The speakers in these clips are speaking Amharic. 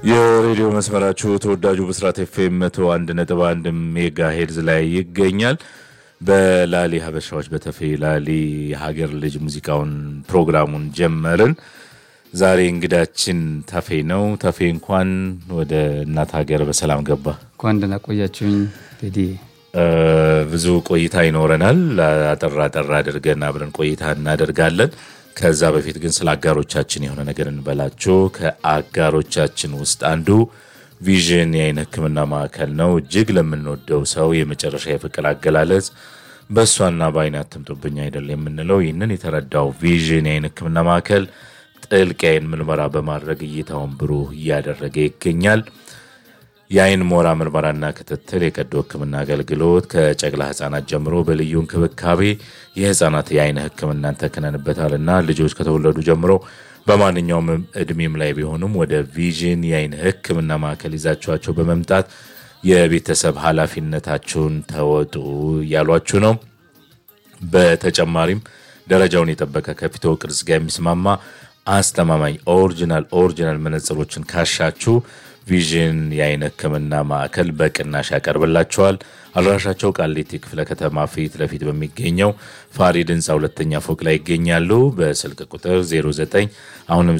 የሬዲዮ መስመራችሁ ተወዳጁ ብስራት ኤፍኤም መቶ አንድ ነጥብ አንድ ሜጋ ሄድዝ ላይ ይገኛል። በላሊ ሀበሻዎች በተፌ ላሊ የሀገር ልጅ ሙዚቃውን ፕሮግራሙን ጀመርን። ዛሬ እንግዳችን ተፌ ነው። ተፌ እንኳን ወደ እናት ሀገር በሰላም ገባ። እንኳን ደህና ቆያችሁኝ ቴዲ። ብዙ ቆይታ ይኖረናል። አጠር አጠር አድርገን አብረን ቆይታ እናደርጋለን። ከዛ በፊት ግን ስለ አጋሮቻችን የሆነ ነገር እንበላችሁ። ከአጋሮቻችን ውስጥ አንዱ ቪዥን የአይን ሕክምና ማዕከል ነው። እጅግ ለምንወደው ሰው የመጨረሻ የፍቅር አገላለጽ በእሷና በአይን አትምጡብኝ አይደል የምንለው። ይህንን የተረዳው ቪዥን የአይን ሕክምና ማዕከል ጥልቅ የአይን ምርመራ በማድረግ እይታውን ብሩህ እያደረገ ይገኛል። የአይን ሞራ ምርመራና ክትትል፣ የቀዶ ህክምና አገልግሎት ከጨቅላ ህጻናት ጀምሮ በልዩ እንክብካቤ የህጻናት የአይን ህክምናን ተክነንበታልና ልጆች ከተወለዱ ጀምሮ በማንኛውም እድሜም ላይ ቢሆኑም ወደ ቪዥን የአይን ህክምና ማዕከል ይዛችኋቸው በመምጣት የቤተሰብ ኃላፊነታችሁን ተወጡ እያሏችሁ ነው። በተጨማሪም ደረጃውን የጠበቀ ከፊቶ ቅርጽ ጋር የሚስማማ አስተማማኝ ኦሪጂናል ኦሪጂናል መነጽሮችን ካሻችሁ ቪዥን የአይን ህክምና ማዕከል በቅናሽ ያቀርብላቸዋል። አድራሻቸው ቃሊቲ ክፍለ ከተማ ፊት ለፊት በሚገኘው ፋሪድ ህንፃ ሁለተኛ ፎቅ ላይ ይገኛሉ። በስልክ ቁጥር 09 አሁንም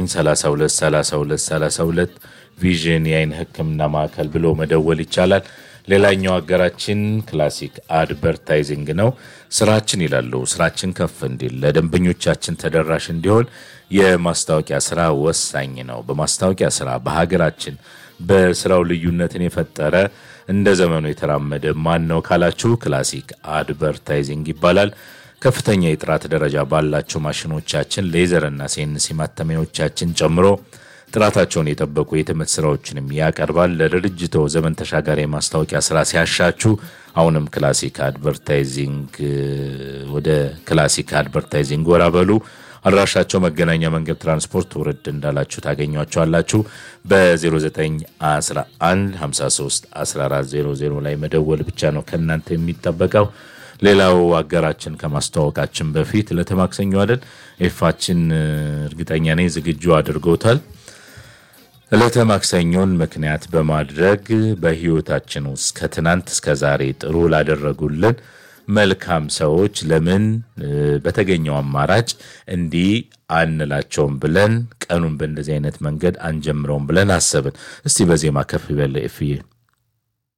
09323232 ቪዥን የአይን ህክምና ማዕከል ብሎ መደወል ይቻላል። ሌላኛው አገራችን ክላሲክ አድቨርታይዚንግ ነው። ስራችን ይላሉ ስራችን ከፍ እንዲል ለደንበኞቻችን ተደራሽ እንዲሆን የማስታወቂያ ስራ ወሳኝ ነው። በማስታወቂያ ስራ በሀገራችን በስራው ልዩነትን የፈጠረ እንደ ዘመኑ የተራመደ ማን ነው ካላችሁ ክላሲክ አድቨርታይዚንግ ይባላል። ከፍተኛ የጥራት ደረጃ ባላቸው ማሽኖቻችን ሌዘርና ሴንሲ ማተሚያዎቻችን ጨምሮ ጥራታቸውን የጠበቁ የትምህርት ስራዎችንም ያቀርባል። ለድርጅቶ ዘመን ተሻጋሪ የማስታወቂያ ስራ ሲያሻችሁ አሁንም ክላሲክ አድቨርታይዚንግ ወደ ክላሲክ አድቨርታይዚንግ ወራ በሉ። አድራሻቸው መገናኛ መንገድ ትራንስፖርት ውርድ እንዳላችሁ ታገኟቸዋላችሁ። በ0911 53 1400 ላይ መደወል ብቻ ነው ከእናንተ የሚጠበቀው። ሌላው አገራችን ከማስተዋወቃችን በፊት ለተማክሰኞ አይደል ኤፋችን እርግጠኛ ነኝ ዝግጁ አድርጎታል። ዕለተ ማክሰኞን ምክንያት በማድረግ በህይወታችን ውስጥ ከትናንት እስከ ዛሬ ጥሩ ላደረጉልን መልካም ሰዎች ለምን በተገኘው አማራጭ እንዲህ አንላቸውም ብለን ቀኑን በእንደዚህ አይነት መንገድ አንጀምረውም ብለን አሰብን። እስቲ በዜማ ከፍ ይበለ ኤፍዬ